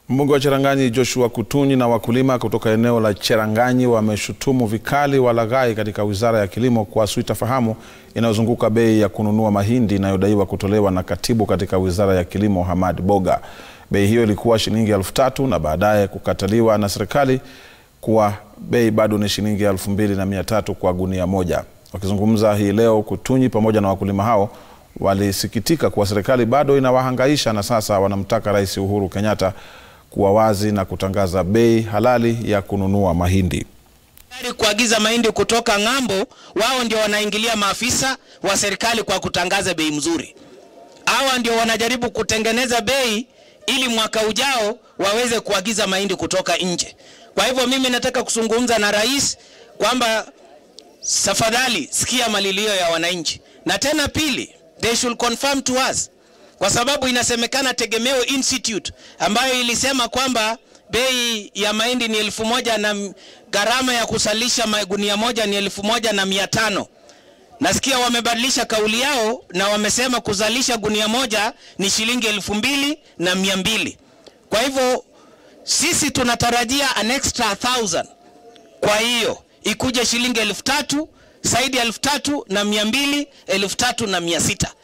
Mbunge wa Cheranganyi Joshua Kutunyi na wakulima kutoka eneo la Cheranganyi wameshutumu vikali walaghai katika Wizara ya Kilimo kwa suitafahamu inayozunguka bei ya kununua mahindi inayodaiwa kutolewa na katibu katika Wizara ya Kilimo Hamad Boga. Bei hiyo ilikuwa shilingi elfu tatu na baadaye kukataliwa na serikali kuwa bei bado ni shilingi elfu mbili na mia tatu kwa gunia moja. Wakizungumza hii leo, Kutunyi pamoja na wakulima hao walisikitika kuwa serikali bado inawahangaisha na sasa wanamtaka Rais Uhuru Kenyatta kuwa wazi na kutangaza bei halali ya kununua mahindi. Kuagiza mahindi kutoka ng'ambo, wao ndio wanaingilia maafisa wa serikali kwa kutangaza bei mzuri. Hawa ndio wanajaribu kutengeneza bei ili mwaka ujao waweze kuagiza mahindi kutoka nje. Kwa hivyo mimi nataka kuzungumza na rais kwamba tafadhali sikia malilio ya wananchi, na tena pili, they should confirm to us kwa sababu inasemekana Tegemeo Institute ambayo ilisema kwamba bei ya mahindi ni elfu moja na gharama ya kusalisha magunia moja ni elfu moja na mia tano. Nasikia wamebadilisha kauli yao na wamesema kuzalisha gunia moja ni shilingi elfu mbili na mia mbili. Kwa hivyo sisi tunatarajia an extra thousand, kwa hiyo ikuje shilingi elfu tatu zaidi ya elfu tatu na mia mbili elfu tatu na mia sita